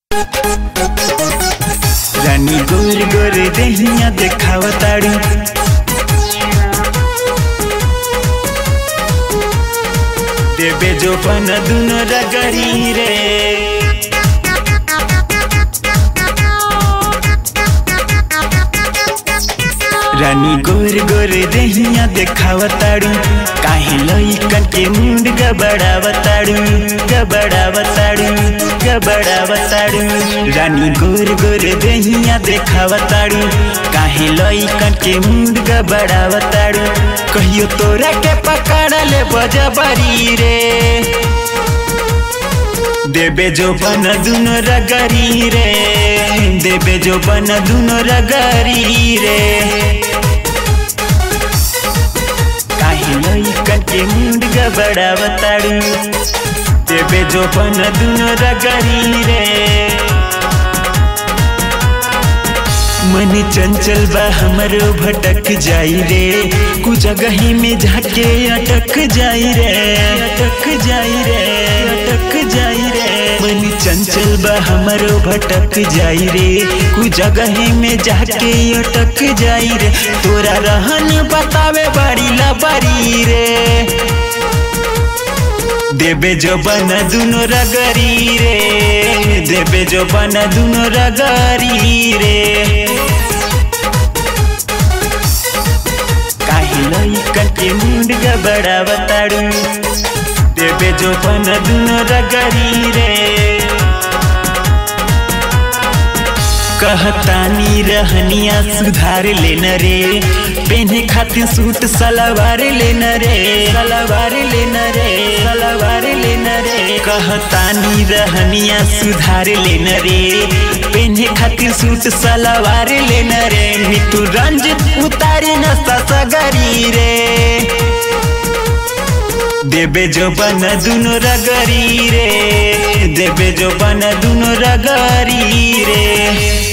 रानी गोर गोर देहिया देखावताड़ी देबे जो पन दुनो रगड़ी रे रानी गोर गोर देहिया देखावताड़ू काहे लइकन के मुंड गबड़ावताड़ू गबड़ावताड़ू गबड़ावताड़ू रानी गोर गोर देहिया देखावताड़ू काहे लइकन के मुंड गबड़ावताड़ू कहियो तोरा के पकड़ ले बजबरी रे देबे जो बन दुनो रगरी रे देबे जो बन दुनो रगरी रे काहे लइकन के मुंड गबड़ावताड़ू देबे जो बन दुनो रगरी रे मन चंचल बा हमरो भटक जाई रे कु जगही में जाके अटक जाई रे अटक जाई रे अटक जाई रे मन चंचल बा हमरो भटक जाई रे कु जगही में जाके अटक जाई रे तोरा रहन बतावे बड़ी लबरी रे देबे जो बन दुनो रगरी रे देबे जो बन दुनो रगरी रे काहे लइकन के मुंड गबड़ावताड़ू देबे जो बन दुनो रगरी रे कहतानी रहनिया सुधार लेन रे पेन्हे खातिर सूट सलवार लेन रे सलवार लेन रे सलवार लेन रे कहतानी रहनिया सुधार लेन रे पेन्हे खातिर सूट सलवार लेन रे मितु रंजित उतारे न ससगरी रे देबे जो बन दुनो रगरी रे देबे जो बन दुनो रगरी रे